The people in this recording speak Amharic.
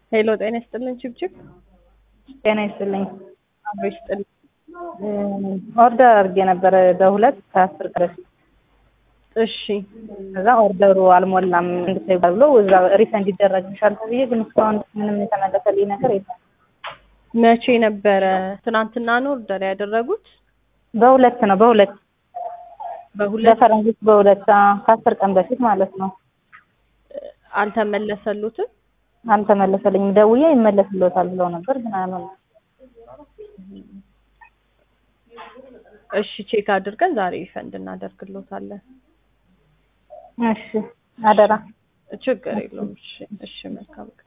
ሄሎ ጤና ይስጥልን ችብችብ ጤና ይስጥልኝ። አብሮ ይስጥልን። ኦርደር አድርጌ ነበረ በሁለት ከአስር ቀን በፊት እሺ ከዛ ኦርደሩ አልሞላም እንድታይ ብሎ እዛ ሪፈንድ ይደረግልሻል ተብዬ ግን እስካሁን ምንም የተመለሰልኝ ነገር የለም። መቼ ነበረ? ትናንትና ነው ኦርደር ያደረጉት? በሁለት ነው በሁለት በሁለት በፈረንጆች በሁለት አዎ፣ ከአስር ቀን በፊት ማለት ነው። አልተመለሰሉትም? አልተመለሰልኝም። ደውዬ ይመለስልዎታል ብለው ነበር ግን አልሆነም። እሺ ቼክ አድርገን ዛሬ ሪፈንድ እናደርግሎታለን። እሺ አደራ። ችግር የለውም። እሺ እሺ መልካም ቀን